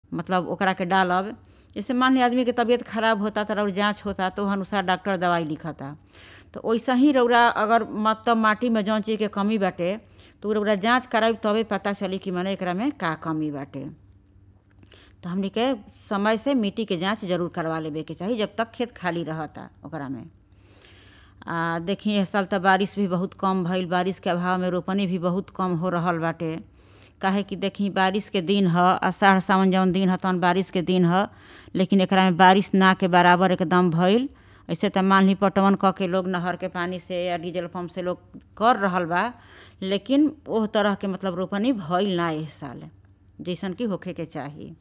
मतलब ओकरा के डालब जैसे मान ली आदमी के तबीयत खराब होता तो और जाँच होता तो अनुसार डॉक्टर दवाई लिखता तो वैसा ही रौरा अगर मतलब माटी में जौन चीज के कमी बाटे तो रौरा जाँच कराई तबे पता चली कि मने एकरा में का कमी बाटे तो हमनी के समय से मिट्टी के जाँच जरूर करवा लेवे के चाही जब तक खेत खाली रहता ओकरा में आ देखी इस साल तो बारिश भी बहुत कम भइल बारिश के अभाव में रोपनी भी बहुत कम हो रहल बाटे काहे कि देखी बारिश के दिन ह आषाढ़ सावन जौन दिन ह तौन बारिश के दिन ह लेकिन एकरा में बारिश ना के बराबर एकदम भइल ऐसे तो मान ली पटवन क के लोग नहर के पानी से या डीजल पंप से लोग कर रहल बा लेकिन ओह तरह के मतलब रोपनी भइल ना इस साल जैसन कि होखे के चाही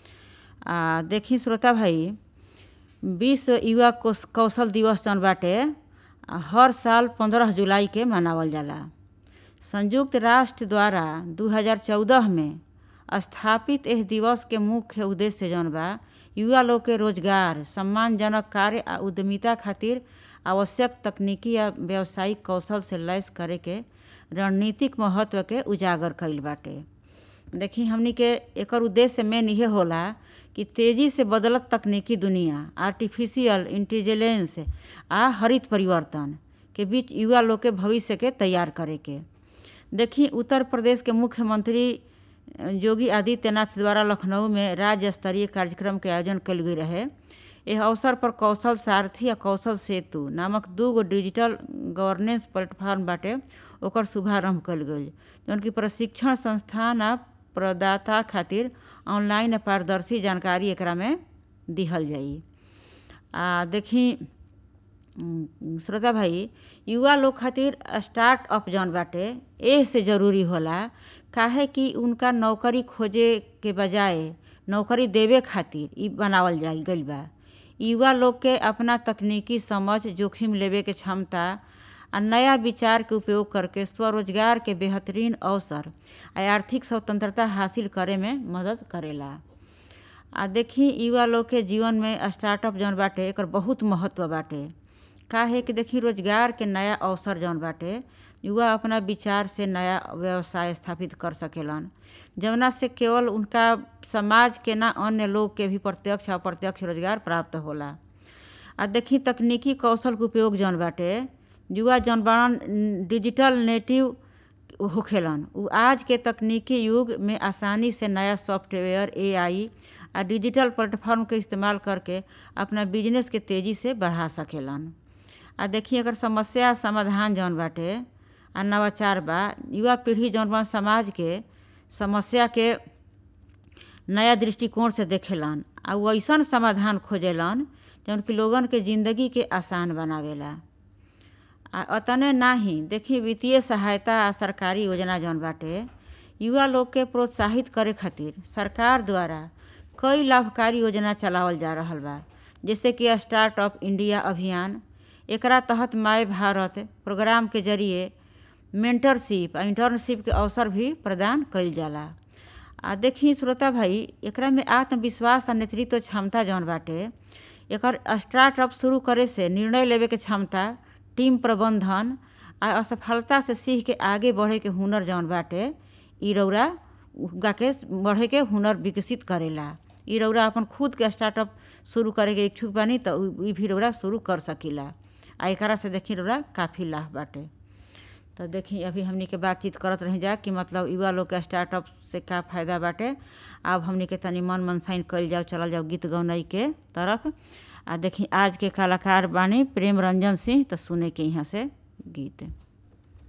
आ देखी श्रोता भाई विश्व युवा कोश- कौशल दिवस जौन बाटे आ, हर साल पंद्रह जुलाई के मनावल जाला संयुक्त राष्ट्र द्वारा 2014 में स्थापित एह दिवस के मुख्य उद्देश्य जौन बा युवा लोग के रोजगार सम्मानजनक कार्य आ उद्यमिता खातिर आवश्यक तकनीकी या व्यावसायिक कौशल से लैस करे के रणनीतिक महत्व के उजागर कईल बाटे देखी हमनी के एकर उद्देश्य मेन इहे होला कि तेजी से बदलत तकनीकी दुनिया आर्टिफिशियल इंटेलिजेंस आ हरित परिवर्तन के बीच युवा लोग के भविष्य के तैयार करे के देखी उत्तर प्रदेश के मुख्यमंत्री अ, योगी आदित्यनाथ द्वारा लखनऊ में राज्य स्तरीय कार्यक्रम के आयोजन कल गई रहे यह अवसर पर कौशल सारथी आ कौशल सेतु नामक दू गो डिजिटल गवर्नेंस प्लेटफॉर्म बाटे ओकर शुभारंभ कल गई जौन कि प्रशिक्षण संस्थान आ प्रदाता खातिर ऑनलाइन आ पारदर्शी जानकारी एकरा में दिहल जाई आ देखी उम, श्रोता भाई युवा लोग खातिर स्टार्टअप जौन बाटे एह से ज़रूरी होला काहे कि उनका नौकरी खोजे के बजाय नौकरी देवे खातिर इ बनावल जाइल गइल बा युवा लोग के अपना तकनीकी समझ जोखिम लेवे के क्षमता आ नया विचार के उपयोग करके स्वरोजगार के बेहतरीन अवसर आ आर्थिक स्वतंत्रता हासिल करे में मदद करेला आ देखी युवा लोग के जीवन में स्टार्टअप जौन बाटे एकर बहुत महत्व बाटे काहे कि देखी रोजगार के नया अवसर जौन बाटे युवा अपना विचार से नया व्यवसाय स्थापित कर सकेलन जवना से केवल उनका समाज के ना अन्य लोग के भी प्रत्यक्ष और अप्रत्यक्ष रोजगार प्राप्त होला आ देखी तकनीकी कौशल के उपयोग जौन बाटे युवा जौन बाड़न डिजिटल नेटिव होखेलन उ आज के तकनीकी युग में आसानी से नया सॉफ्टवेयर एआई आ डिजिटल प्लेटफॉर्म के इस्तेमाल करके अपना बिजनेस के तेजी से बढ़ा सकेलन आ देखी अगर समस्या समाधान जौन बाटे आ नवाचार बा युवा पीढ़ी जौन बा समाज के समस्या के नया दृष्टिकोण से देखेलन आ उ अइसन समाधान खोजेलन जौन कि लोगन के ज़िंदगी के आसान बनावेला आ अतने नाही देखी वित्तीय सहायता आ सरकारी योजना जौन बाटे युवा लोग के प्रोत्साहित करे खातिर सरकार द्वारा कई लाभकारी योजना चलावल जा रहल बा जैसे कि स्टार्टअप इंडिया अभियान एकरा तहत माय भारत प्रोग्राम के जरिए मेंटरशिप आ इंटर्नशिप के अवसर भी प्रदान कइल जाला आ देखी श्रोता भाई एकरा में आत्मविश्वास आ नेतृत्व क्षमता जौन बाटे एकर स्टार्टअप शुरू करे से निर्णय लेवे के क्षमता टीम प्रबंधन आ असफलता से सीख के आगे बढ़े के हुनर जौन बाटे इ रौरा उगा के बढ़े के हुनर विकसित करेला इ रौरा अपन खुद के स्टार्टअप शुरू करे के इच्छुक बानी तो उ- इ भी रौरा शुरू कर सकीला आ एकरा से देखी रौरा काफ़ी लाभ बाटे तो देखी अभी हमनी के बातचीत करत रही जा कि मतलब युवा लोग के स्टार्टअप से का फ़ायदा बाटे अब हमनी के तनी मन मनसाइन कइल जाओ चलल जाओ गीत गौनई के तरफ आ देखी आज के कलाकार बानी प्रेम रंजन सिंह तो सुने के यहाँ से गीत